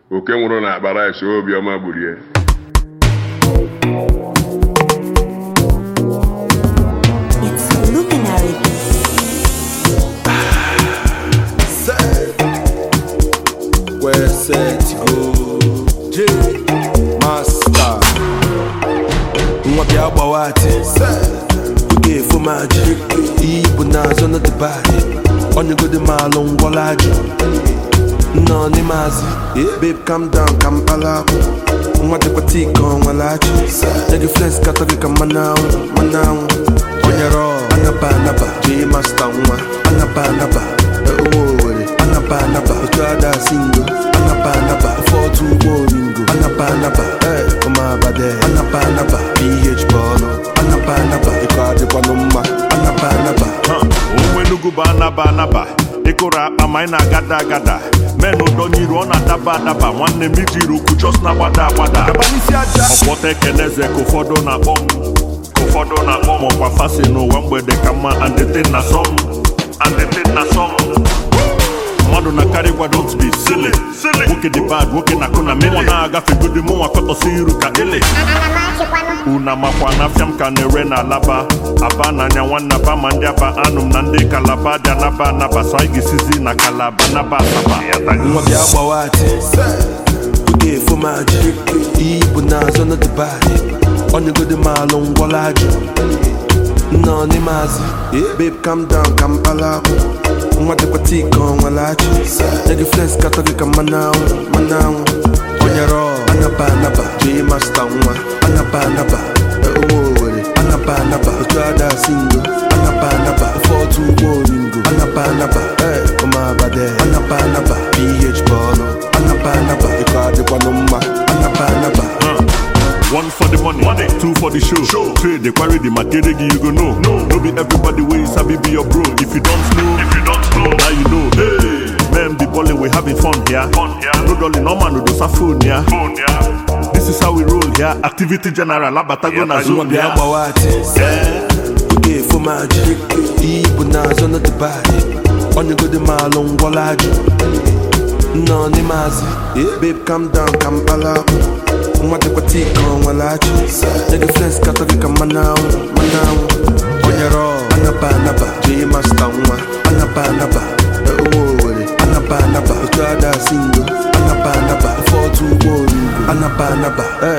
oke nwụrụ na akpa rice obiọma gburie It's Luminary. Where set to go J Master Nwa bịa gbawa ati Oge efo m ajị Iyi bụ n'azụ na dịbadị Onyegodi m alụ ngwọla ajụ Nnọọ n'ime azị Babe calm down ka m kpala akwụ Nwa dịkwa tii ka ọ nwere achị Nye gị flex katọ gị ka mmanụ anwụ mmanụ anwụ Onyere ọ anaba anaba J Master nwa anaba anaba Ụmụ Owere anaba anaba Otu ada singo anaba anaba Ofe otu ụgbọ oringo anaba anaba Eh, ụmụ abade anaba anaba PH bọọlụ anaba anaba Ịkọ adịkwanụ mma anaba anaba onwe Enugu bụ anaba anaba ịkụrụ akpa ma anyị na-agada agada men ụdọnyiru ọ na-adaba adaba nwanne m ijiri ukwu chọs na-agbada agbada ọkpọta ekeneze ka ụfọdụ na-akpọ m ka ụfọdụ na-akpọ m ọkwa fasi n'ụwa mgbede ka mma andetin na sọm andetin na sọm mmadụ na karị gwa don't be silly nwoke dị bad nwoke na-akụ na mmụọ na-agafe godi mụnwa kọtọsi iru ka ele una makwa na afịa m ka na-ere na alaba aba n'anya nwanne aba ma ndị aba anụ m na ndị kalaba dị anaba anaba so anyị ga-esizi na kalaba naba asaba nwa bịa gbawa ati oge efo m ajị iyi bụ n'azụ na dịbadị onyegodi m alụ ngwọla ajụ nnọọ n'ime azị babe calm down ka m kpala akwụ nwa dịkwa tii ka ọ nwere achị nye gị flex katọ gị ka mmanụ anwụ mmanụ anwụ onyere ọ anaba anaba J Master nwa anaba anaba ụmụ Owere anaba anaba otu ada singo anaba anaba ofe otu ụgbọ oringo anaba anaba Eh, ụmụ abade anaba anaba PH bọọlụ anaba anaba ịkọ adịkwanụ mma anaba anaba One for the money, money. two for the show. show. Trade the quarry, the material you go know. No, no be everybody way sabi be your bro. If you don't know, if you don't know, now you know. Hey, man, the balling we having fun here. Fun here. No dolly, no man, no do phone here. Phone here. This is how we roll here. Activity general, abatago na nwa zone bịa here. gbawa ati oge efo m ajị iyi bụ n'azụ na dịbadị onyegodi m alụ ngwọla ajụ nnọọ n'ime azị babe calm down ka m kpala akwụ nwa dịkwa tii ka ọ nwere achị nye gị flex katọ gị ka mmanụ anwụ mmanụ anwụ onyere ọ anaba anaba J Master nwa anaba anaba ụmụ Owere anaba anaba otu ada singo anaba anaba ofe otu ụgbọ oringo anaba anaba Eh,